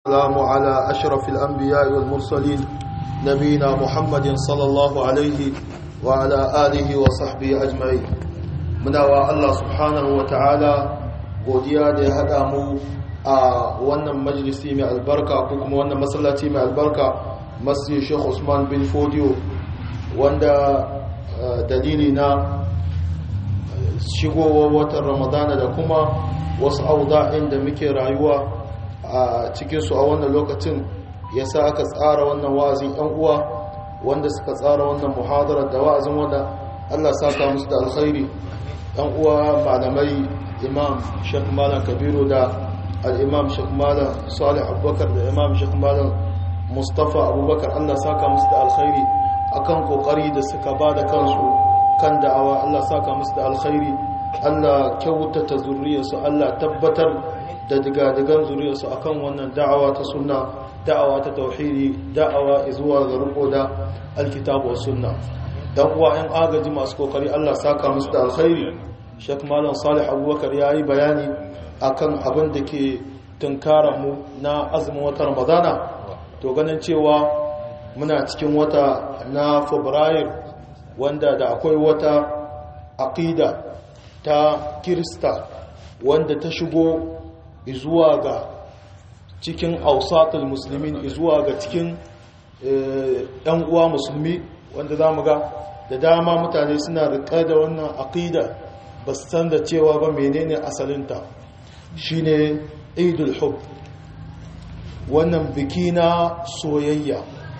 السلام على أشرف الأنبياء والمرسلين نبينا محمد صلى الله عليه وعلى آله وصحبه أجمعين muna Allah subhanahu wa ta'ala godiya da ya haɗa mu a wannan majalisi mai albarka ko kuma wannan masallaci mai albarka masjid Sheikh Usman bin Fodio wanda dalili na shigowar watan Ramadana da kuma wasu auda'in da muke rayuwa a cikinsu a wannan lokacin ya sa aka tsara wannan wa'azin 'yan uwa wanda suka tsara wannan muhadarar da wa'azin wanda Allah saka musu da alkhairi yan uwa malamai imam shek malam kabiru da al'imam shek malam salih abubakar da imam shek malam mustapha abubakar allah saka musu da alkhairi akan kokari da suka ba da kansu kan da'awa allah saka musu da alkhairi allah kyautata zuriyarsu allah tabbatar da digadigan zuriyarsu akan wannan da'awa ta sunna da'awa ta tauhidi da'awa zuwa ga riko da alkitabu wa sunna dan uwa yan agaji masu kokari Allah saka musu da alkhairi Sheikh Malam Salih Abubakar yayi bayani akan abin da ke tunkaran mu na azumin watan Ramadana to ganin cewa muna cikin wata na Fabrair wanda da akwai wata aqida ta Kirista wanda ta shigo zuwa ga cikin ausatul muslimin zuwa ga cikin ɗan uwa musulmi wanda za mu ga da dama mutane suna riƙa da wannan aƙida ba su san da cewa ba menene asalinta shine idul hub wannan biki na soyayya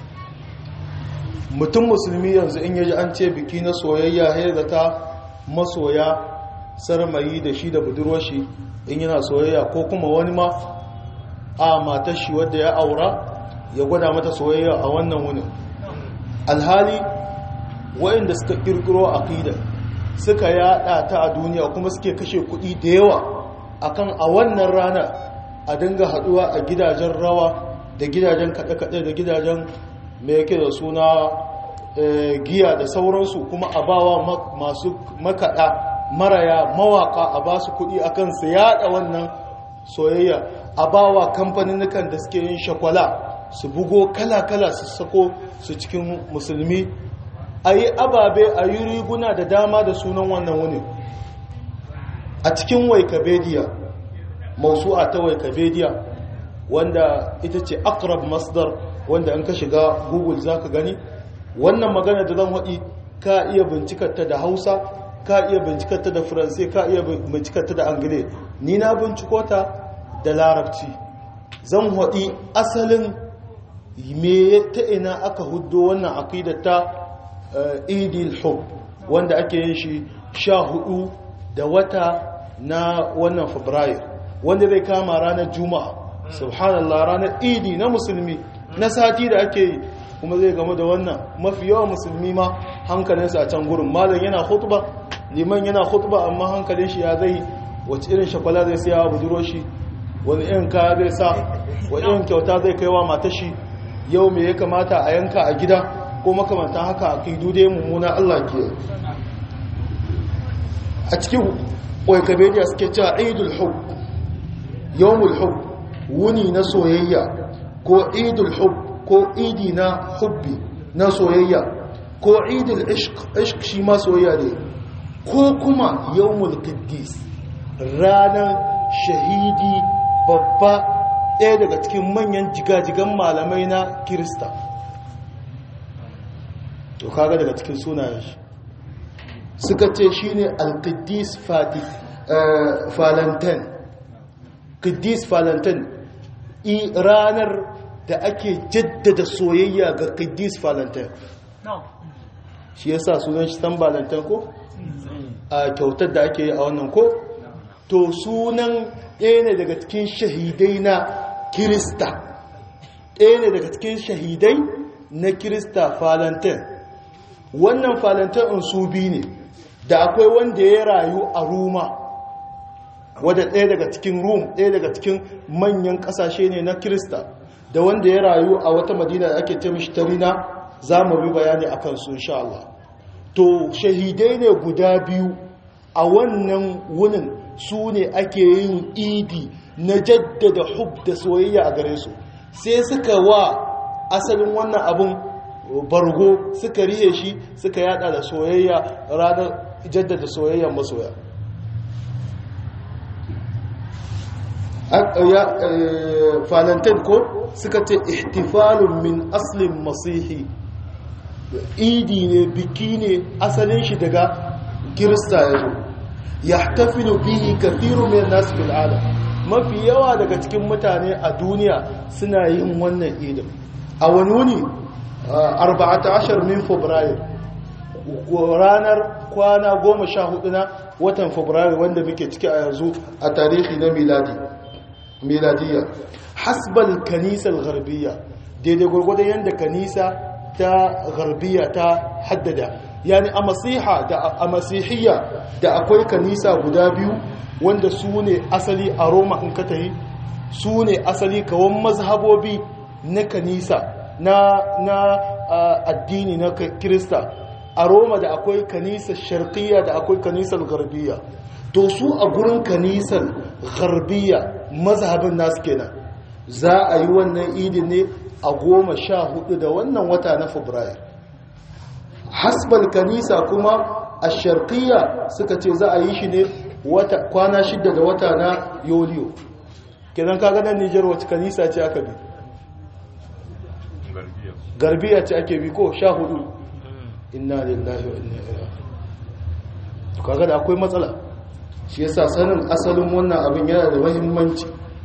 mutum musulmi yanzu in yaji an ce biki na soyayya ya zata masoya sarmayi da shi da budurwashi in yana soyayya ko kuma wani ma a matar shi wadda ya aura ya gwada mata soyayya a wannan wunin alhali wayanda suka kirkiro aqida suka yada ta a duniya kuma suke kashe kuɗi da yawa akan a wannan rana a dinga haduwa a gidajen rawa da gidajen kaɗe-kaɗe da gidajen mai yake da suna giya da sauransu kuma a bawa masu makaɗa maraya mawaka a ba su kuɗi akan su yada wannan soyayya a bawa kamfanin da suke yin shakwala su bugo kala-kala su sako su cikin musulmi a yi ababe a yi riguna da dama da sunan wannan wuni a cikin waikabediya mausu'a ta waikabediya wanda ita ce akrab masdar wanda an ka shiga google za ka gani wannan magana da zan haɗi ka iya bincikarta da hausa ka iya bincikarta da faransai ka iya bincikarta da angile ni na binciko ta da larabci zan haɗi asalin me ta ina aka hudo wannan aƙidar ta idil hub wanda ake yin shi sha hudu da wata na wannan fabrair wanda zai kama ranar juma'a subhanallah ranar idi na musulmi na sati da ake yi kuma zai game da wannan mafi yawan musulmi ma hankalinsa a can gurin malam yana khutba liman yana khutba amma hankalin shi ya zai wace irin shakwala zai siya buduro shi wani irin kaya zai sa wani irin kyauta zai kaiwa matashi yau me ya kamata a yanka a gida ko makamantan haka a kai dude mummuna Allah ke a cikin oikabediya suke cewa idul hub yawmul hub wuni na soyayya ko idul hub ko idi na hubbi na soyayya ko idul ishq shi ma soyayya ne ko kuma yawmul qiddis ranar shahidi babba ɗaya daga cikin manyan jigajigan malamai na kirista to kaga daga cikin sunayen shi suka ce shi ne al-qiddis falantan qiddis falantan ranar da ake jaddada soyayya ga qiddis falantan shi yasa sunan shi san balantan ko a kyautar da ake yi a wannan ko to sunan ɗaya ne daga cikin shahidai na kirista ɗaya ne daga cikin shahidai na kirista falantan wannan falantan in su bi ne da akwai wanda ya rayu a ruma wadda ɗaya daga cikin rum ɗaya daga cikin manyan ƙasashe ne na kirista da wanda ya rayu a wata madina da ake taimishi tarina za mu bi bayani a kansu insha Allah to shahidai ne guda biyu a wannan wunin su ne ake yin idi na jaddada hub da soyayya a gare su sai suka wa asalin wannan abun bargo suka riye shi suka yada da soyayya ranar jaddada soyayyar masoya falantain ko suka ce ihtifalun min aslin masihi idi ne biki ne asalin shi daga kirista ya zo ya tafilu bihi kathiru min nasu fil'ada mafi yawa daga cikin mutane a duniya suna yin wannan idin a wani wuni 14 min fabrairu ranar kwana goma sha hudu na watan fabrairu wanda muke ciki a yanzu a tarihi na miladi miladiya hasbal kanisar garbiya daidai gwargwadon yadda kanisa ta garbiya ta haddada yani a masiha da a masihiyya da akwai kanisa guda biyu wanda su ne asali a roma in ka tahi su ne asali kawon mazhabobi na kanisa na, na addini na kirista a roma da akwai kanisar sharqiyya da akwai kanisar garbiya to su a gurin kanisar garbiya mazhabin nasu kenan za a yi wannan idin ne a goma sha hudu da wannan wata na fabrair hasbal kanisa kuma a sharqiyya suka ce za a yi shi ne kwana shida da wata na yoliyo kenan kaga nan nijar wacce kanisa ce aka bi garbiya ce ake bi ko sha hudu inna lillahi wa inna ilaihi kaga da akwai matsala shi yasa sanin asalin wannan abin yana da muhimmanci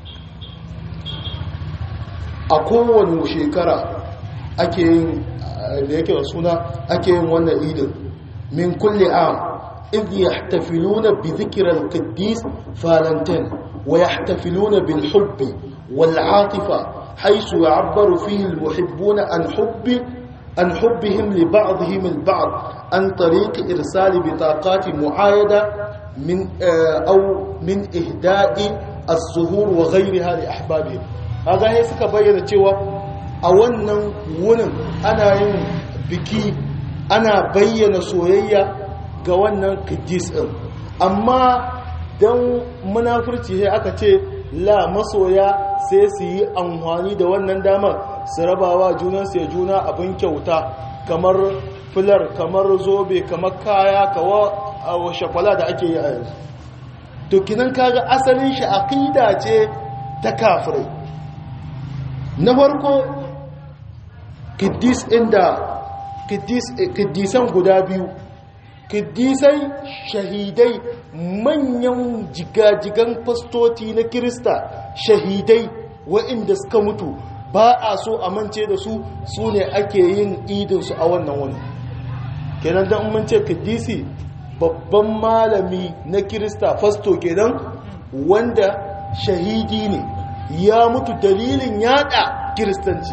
a kowane shekara ake yin da yake da suna ake yin wannan idin min kulli am idh yahtafiluna bi dhikri al-qiddis falantin wa yahtafiluna bil hubbi wal atifa haythu ya'abbaru fihi al-muhibbuna an hubbi عن حبهم لبعضهم البعض عن طريق إرسال بطاقات معايدة من أو من إهداء الزهور وغيرها لأحبابهم هذا هي suka bayyana cewa a wannan wunin ana yin biki ana bayyana soyayya ga wannan kiddis din amma dan munafurci sai aka ce la masoya sai su yi amfani da wannan damar su rabawa junansu ya juna abin kyauta kamar filar kamar zobe kamar kaya kawo shakwala da ake yi a yanzu to kinan kaga asalin shi aqida ce ta kafirai na farko kiddis inda kiddisan guda biyu kiddisai shahidai manyan jigajigan fastoti na kirista shahidai wa'inda suka mutu ba a so a mance da su su ne ake yin idinsu a wannan wani kenan don mance kiddisi babban malami na kirista fasto kenan wanda shahidi ne ya mutu dalilin yada kiristanci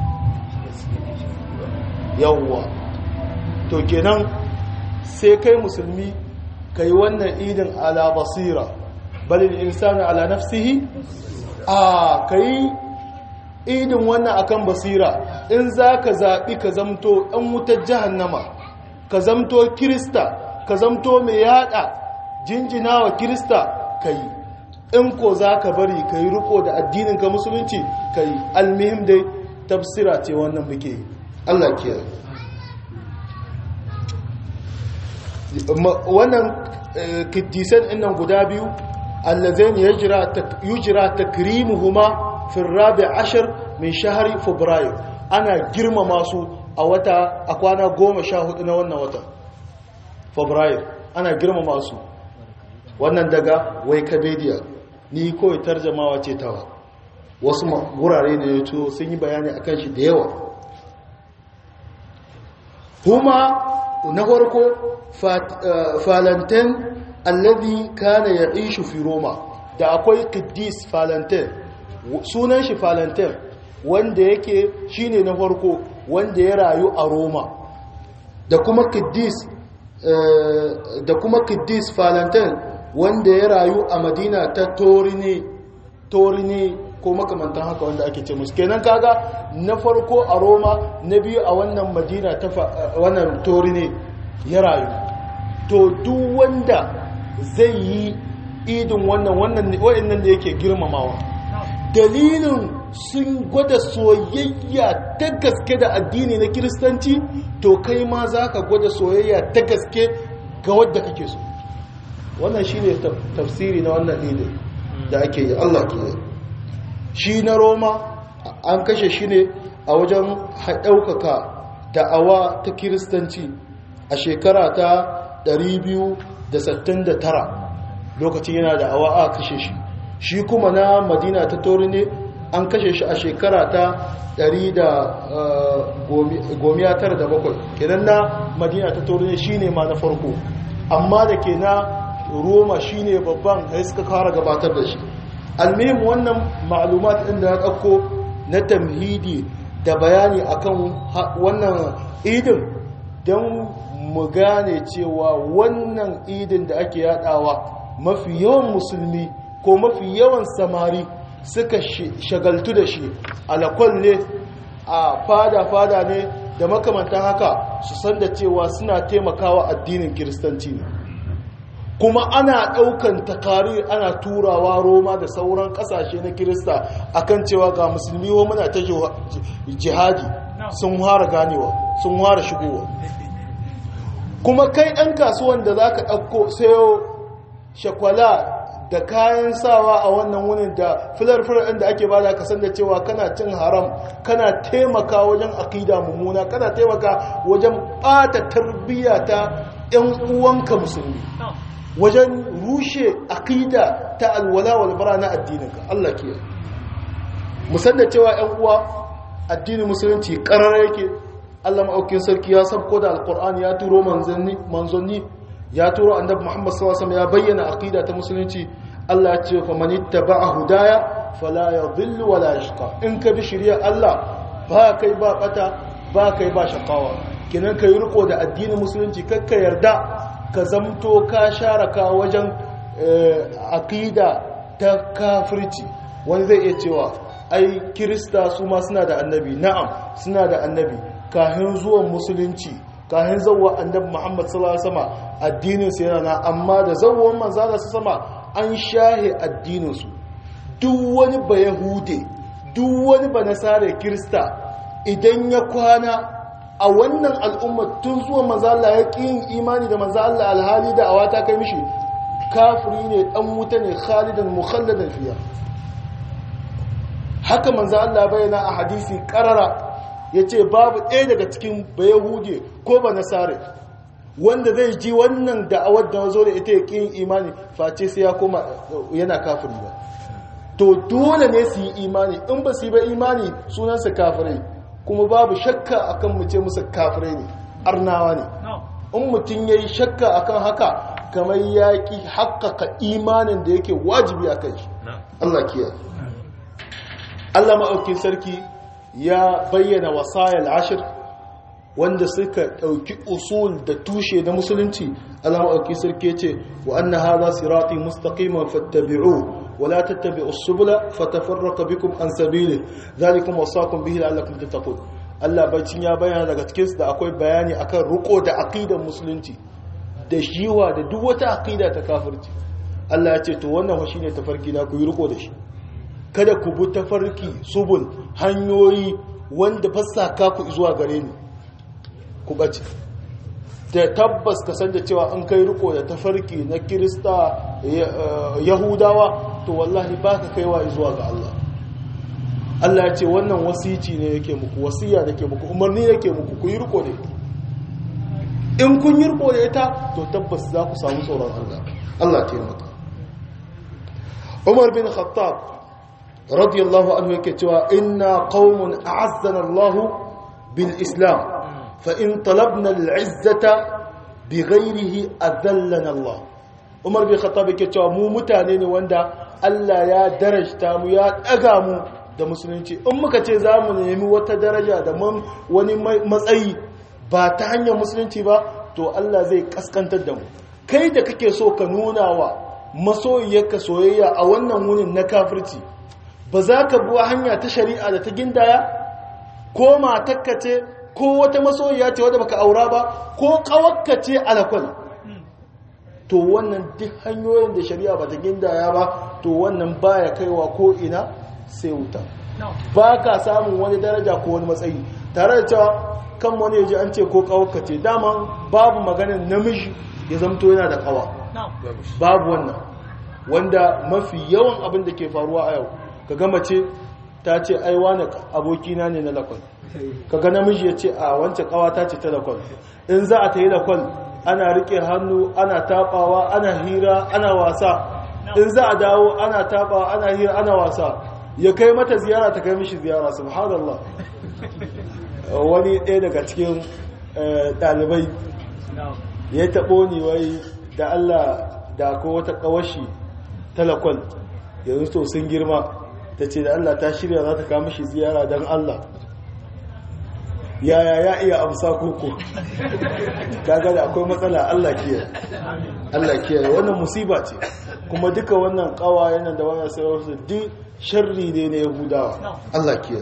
yawwa to kenan sai kai musulmi ka yi wannan idin ala basira balin insani ala nafsihi a ka yi idin wannan akan basira in za ka zaɓi ka zamto ɗan wutar jahannama ka zamto kirista ka zamto mai yada jinjina wa kirista ka yi in ko za ka bari ka yi riko da addininka musulunci ka yi almihim dai tafsira ce wannan muke yi allah kiyaye wannan kiddisan innan guda biyu allazain yujra takrimuhuma fi rabi ashir min shahari fabrairu ana girmama su a wata a kwana goma sha hudu na wannan wata fabrairu ana girmama su wannan daga wikipedia ni kawai tarjamawa ce tawa wasu wurare da ya to sun yi bayani akan shi da yawa kuma na farko falantin alladhi kana ya'ishu fi roma da akwai qiddis falantin sunan shi falantin wanda yake shine na farko wanda ya rayu a roma da kuma qiddis da kuma qiddis falantin wanda ya rayu a madina ta torini torini ko makamantan haka wanda ake ce musu kenan kaga na farko a roma na biyu a wannan madina ta wannan torini ya rayu to duk wanda zai yi idin wannan wannan wa'annan da yake girmamawa dalilin sun gwada soyayya ta gaske da addini na kiristanci to kai ma za ka gwada soyayya ta gaske ga wadda kake so wannan shi ne tafsiri na wannan idin da ake yi allah ke yi shi na roma an kashe shi ne a wajen ɗaukaka da'awa ta kiristanci a shekara ta 269 lokacin yana da'awa a kashe shi shi kuma na madina ta tori ne an kashe shi a shekara ta 197 kenan na madina ta tori ne shi ne ma na farko amma da ke na roma shi ne babban da suka kara gabatar da shi almihim wannan ma'alumat ɗin da na ɗauko na tamhidi da bayani akan wannan idin don mu gane cewa wannan idin da ake yadawa mafi yawan musulmi ko mafi yawan samari suka shagaltu da shi alakwalle a fada-fada ne da makamantan haka su san da cewa suna taimakawa addinin kiristanci ne kuma ana ɗaukan takari ana turawa roma da sauran ƙasashe na kirista akan cewa ga musulmi wa muna ta jihadi sun fara ganewa sun fara shigowa kuma kai ɗan kasuwan da za ka ɗauko sayo shakwala da kayan sawa a wannan wunin da filar-filar ɗin da ake ba da kasan da cewa kana cin haram kana taimaka wajen akida mummuna kana taimaka wajen ɓata tarbiyya ta 'yan uwanka musulmi wajen rushe akida ta alwala walbara na addininka Allah ke musan da cewa 'yan uwa addinin musulunci ƙarar yake Allah maɗaukin sarki ya sabko da alƙur'ani ya turo manzanni ya turo annabi Muhammad sallallahu alaihi ya bayyana aqida ta musulunci Allah ya ce fa man ittaba'a hudaya fala yadhillu wala yashqa in ka bi shari'a Allah ba kai ba bata ba kai ba shaqawa kinan kai riko da addinin musulunci kakka yarda ka zamto ka sharaka wajen aqida ta kafirci wani zai iya cewa ai kirista su ma suna da annabi na'am suna da annabi kahin zuwan musulunci kahin zawwa annabi Muhammad sallallahu alaihi wasallam addinin su yana na amma da zawwan manzo Allah sama an shahe addinin su duk wani ba yahude duk wani ba nasare kirista idan ya kwana a wannan al'umma tun zuwan manzo Allah ya ƙi yin imani da manzo Allah alhali da awata kai mishi kafiri ne dan wuta ne khalidan mukhalladan fiya haka manzo Allah bayyana a hadisi qarara yace babu ɗaya daga cikin bayahude ko ba nasare wanda zai ji wannan da'awar da zo da ita ya ƙin imani face sai ya koma yana kafiri ba to dole ne su yi imani in ba su yi ba imani sunansa kafirai kuma babu shakka akan mu ce musu kafirai ne arnawa ne in mutum ya yi shakka akan haka kamar ya ƙi haƙƙaƙa imanin da yake wajibi a kan shi Allah kiyaye Allah maɗaukin sarki ya bayyana wasayar ashir wanda suka ɗauki usul da tushe na musulunci Allah maɗaukin sarki ce wa anna hadha sirati mustaqiman fattabi'u ولا تتبعوا السبل فتفرق بكم عن سبيله ذلكم وصاكم به لعلكم تتقون Allah bacin ya bayyana daga cikin da akwai bayani akan ruko da aqidar musulunci da shiwa da duk wata aqida ta kafirci Allah ya ce to wannan shi ne tafarki na ku yi riko da shi kada ku bi tafarki subul hanyoyi wanda fassaka ku zuwa gare ni ku bace da tabbas ka san da cewa an kai riko da tafarki na kirista yahudawa to wallahi ba ka kaiwa zuwa ga Allah Allah ya ce wannan wasici ne yake muku wasiya da ke muku umarni yake muku ku yi riko da ita in kun yi riko da ita to tabbas za ku samu tsoron Allah Allah taimaka Umar bin Khattab radiyallahu anhu yake cewa inna qaumun a'azzana Allah bil Islam fa in talabna al-izzata bighayrihi adallana Allah Umar bin Khattab yake cewa mu mutane ne wanda Allah ya darajta mu ya daga mu da musulunci in muka ce za mu nemi wata daraja da wani matsayi ba ta hanyar musulunci ba to Allah zai kaskantar da mu kai da kake so ka nuna wa masoyiyarka soyayya a wannan wunin na kafirci ba za ka buwa hanya ta shari'a da ta gindaya ko matakka ce ko wata masoyiya ce wadda baka aura ba ko kawakka ce alakwal to wannan duk hanyoyin da shari'a ba ta gindaya ba to wannan baya kaiwa ko ina sai wuta ba ka samun wani daraja ko wani matsayi tare da cewa kan wani yaji an ce ko kawaka ce daman babu maganin namiji ya zamto yana da kawa babu wannan wanda mafi yawan abin da ke faruwa a yau ka gama ce ta ce ai wani abokina ne na lakwal kaga namiji ya ce a wancan kawa ta ce ta lakwal in za a ta yi lakwal ana rike hannu ana tabawa ana hira ana wasa in za a dawo ana tabawa ana hira ana wasa ya kai mata ziyara ta kai mishi ziyara subhanallah wani ɗaya daga cikin ɗalibai ya taɓo ni wai da Allah da ko wata ƙawashi talakwal yanzu to sun girma ta ce da Allah ta shirya za ta kama shi ziyara don Allah yaya ya iya amsa koko kaga da akwai matsala Allah kiyaye Allah kiyaye wannan musiba ce kuma duka wannan kawayen nan da wannan sarauta duk sharri ne na Yahudawa Allah kiyaye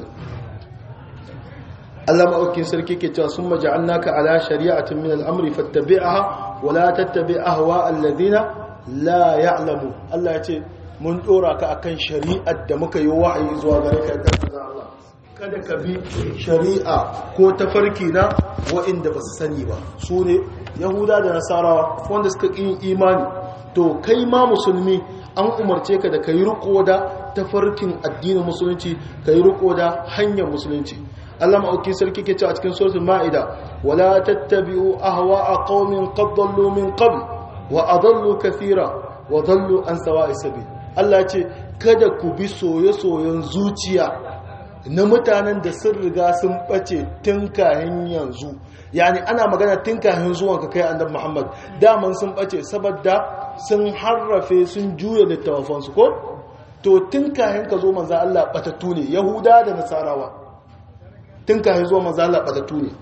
Allah ma'aukin sarki ke cewa sun maja'annaka ala shari'atin min al'amri fattabi'aha wa la tattabi' ahwa alladhina la ya'lamu Allah ya ce mun dora ka akan shari'ar da muka yi wa'ayi zuwa gare ka da Allah kada ka bi shari'a ko tafarki na wa'inda ba su sani ba su ne yahuda da nasarawa wanda suka ƙin imani to kai ma musulmi an umarce ka da ka yi riko da tafarkin addinin musulunci ka yi riko da hanyar musulunci Allah ma'auki sarki ke ce a cikin suratul ma'ida wala tattabi'u ahwa'a qaumin qad dallu min qabl wa adallu kathira wa dallu an sawa'i sabil Allah ce kada ku bi soye-soyen zuciya na mutanen da sun riga sun bace tun kahin yanzu yani ana magana tun kahin zuwan ka kai annabi Muhammad daman sun bace saboda sun harrafe sun juya littafansu ko to tun kahin ka zo manzo Allah batattu ne yahuda da nasarawa tun kahin zuwa manzo Allah batattu ne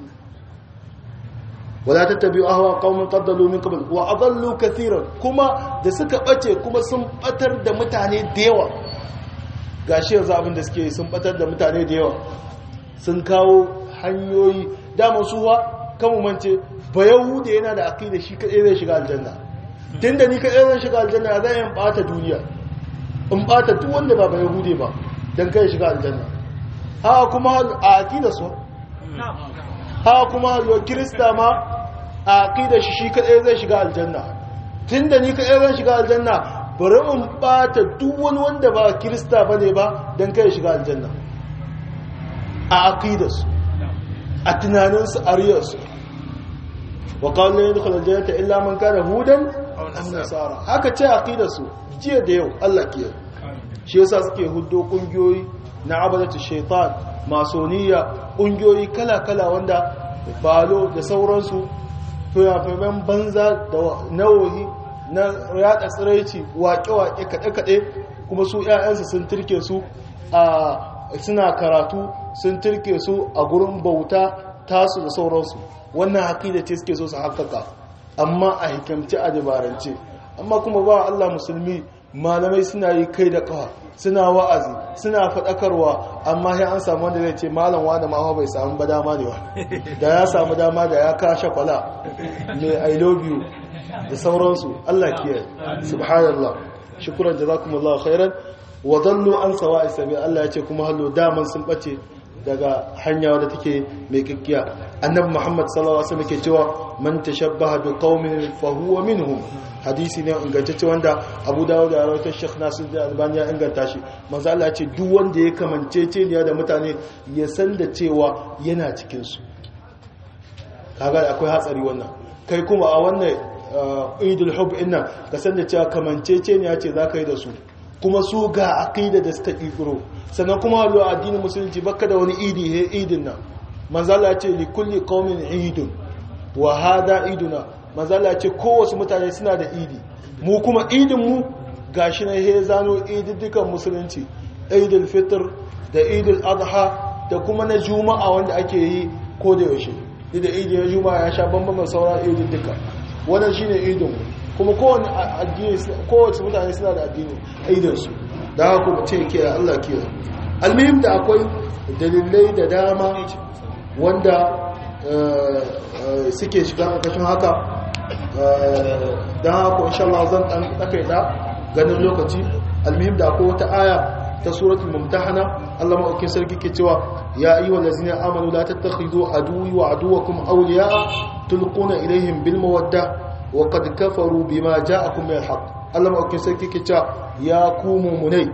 wala tattabi'u ahwa qaumin qaddalu min qabl wa adallu katiran kuma da suka bace kuma sun batar da mutane da yawa gashi yanzu abin da suke sun batar da mutane da yawa sun kawo hanyoyi dama suwa kan mance ba yahuda yana da aqida shi kadai zai shiga aljanna tunda ni kadai zan shiga aljanna zan yin bata duniya in bata duk wanda ba ba yahude ba dan kai shiga aljanna ha kuma a aqida su ha kuma yo kirista ma a aqida shi shi kadai zai shiga aljanna tunda ni kadai zan shiga aljanna bari in bata duk wani wanda ba kirista bane ba dan kai shiga aljanna a aqidarsu a tunaninsu a riyarsu wa qala la yadkhulu aljannata illa man kana hudan aw nasara haka ce aqidarsu jiya da yau Allah ke shi yasa suke huddo kungiyoyi na abadatu shaitan masoniya kungiyoyi kala-kala wanda balo da sauransu fiyafimen banza da nawohi na yada tsiraici waƙe-waƙe kaɗe-kaɗe kuma su 'ya'yansu sun turke su a suna karatu sun turke su a gurin bauta tasu da sauransu wannan haƙida ce suke so su haƙaƙa amma a hikamci a dabarance amma kuma ba Allah musulmi malamai suna yi kai da ƙawa suna wa'azi suna faɗakarwa amma sai an samu wanda zai ce malam wanda ma bai samu ba dama ne ba da ya samu dama da ya kashe kwala mai i love you da sauransu Allah kiyaye subhanallah shukran jazakumullahu khairan wa dallu an sawa'i sabi Allah ya ce kuma hallo daman sun bace daga hanya wadda take mai kikkiya annabi Muhammad sallallahu alaihi wasallam ke cewa man tashabbaha bi qaumin fa huwa minhum hadisi ne ingantacce wanda Abu Dawud da rawaita Sheikh Nasir da Albani ya inganta shi manzo Allah ya ce duk wanda ya kamancece ne da mutane ya san da cewa yana cikin su kaga akwai hatsari wannan kai kuma a wannan Idul Hub inna ka san da cewa kamancece ne ya ce zaka yi da su kuma su ga aqida da suka kikiro sannan kuma hallo addinin musulunci baka da wani idi he idin nan manzala ce li kulli qaumin idun wa hada iduna manzala ce kowace mutane suna da idi mu kuma idin mu gashi na he zano ididdukan musulunci idul fitr da idul adha da kuma na juma'a wanda ake yi ko da yaushe da idi na juma'a ya sha bambam sauran ididduka wannan shine idin mu kuma kowane addini kowace mutane suna da addini aidansu da haka kuma ce ke Allah ke almihim da akwai dalilai da dama wanda suke shiga ƙarƙashin haka don haka insha Allah zan ɗan ɗakaita ganin lokaci almihim da akwai wata aya ta suratul mumtahana Allah maɗaukin sarki ke cewa ya ayyuhal ladzina amanu la tattakhidhu aduwwi wa aduwwakum awliya'a tulquna ilayhim bil mawadda wa qad kafaru bima ja'akum min al-haqq Allah maɗaukin sarki ke cewa ya ku mu'minai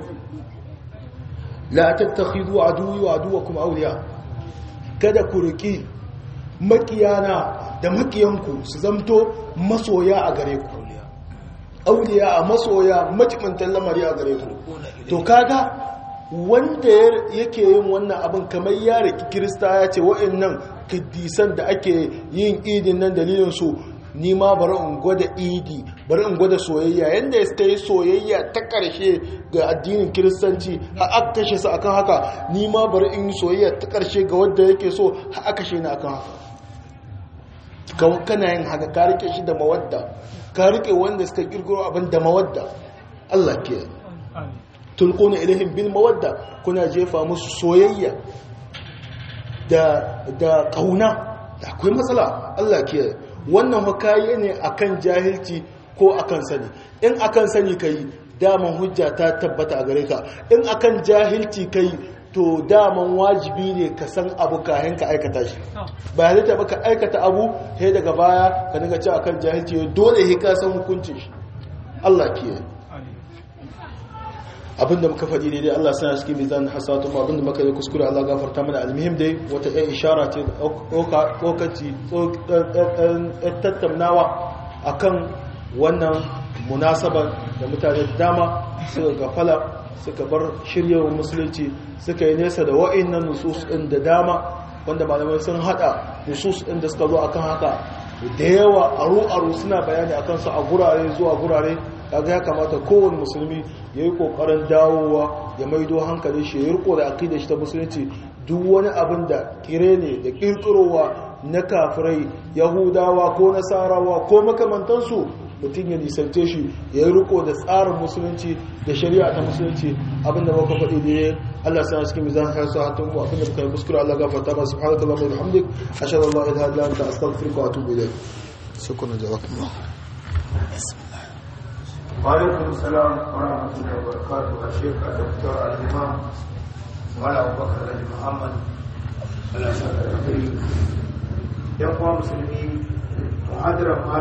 la tattakhidhu aduwwi wa aduwwakum awliya kada ku riki makiyana da makiyanku su zamto masoya a gare ku auliya a masoya majimantan lamari a gare ku to kaga wanda yake yin wannan abin kamar ya riki kirista ya ce wa'annan kiddisan da ake yin idin nan dalilin su ni ma bari in gwada idi bari in gwada soyayya yanda ya ta yi soyayya ta ƙarshe ga addinin kiristanci har aka kashe su akan haka ni ma bari in yi soyayya ta ƙarshe ga wanda yake so har aka kashe ni akan haka kana yin haka ka rike shi da mawadda ka rike wanda suka kirkiro abin da mawadda Allah ke tulquna ilaihim bil mawadda kuna jefa musu soyayya da da kauna da akwai matsala Allah ke wannan hukaye ne akan jahilci ko akan sani in akan sani kai daman hujja ta tabbata a gare ka in akan jahilci kai to daman wajibi ne ka san abu kayan ka aikata shi ba halitta ba ka aikata abu sai daga baya ka dinga ci akan jahilci dole sai ka san hukuncin shi Allah ke abinda muka faɗi daidai Allah sana cikin mizan hasatu ma abinda muka yi kuskure Allah gafarta mana almuhim dai wata ɗan ishara ce tsokaci tattaunawa akan wannan munasabar da mutane dama suka gafala suka bar shiryawar musulunci suka yi nesa da wa'innan nusus ɗin da dama wanda malamai sun haɗa nusus ɗin da suka zo akan haka da yawa aro-aro suna bayani akan su a gurare zuwa gurare kaga ya kamata kowane musulmi ya yi kokarin dawowa ya maido hankali shi ya riko da akida shi ta musulunci duk wani abin da kire ne da kirkirowa na kafirai yahudawa ko nasarawa ko makamantansu mutum ya nisance shi ya yi riko da tsarin musulunci da shari'a ta musulunci abinda ba ka faɗi da ya Allah sana cikin mizan har sa hatun mu abinda muka yi kuskure Allah gafarta ba subhanaka Allahumma wa bihamdik ashhadu an la ilaha illa anta astaghfiruka wa atubu ilayk shukran jazakumullah وعليكم السلام ورحمة الله وبركاته الشيخ الدكتور الإمام وعلى أبو بكر الحاج محمد الله يسعدك يا مسلمين محاضرة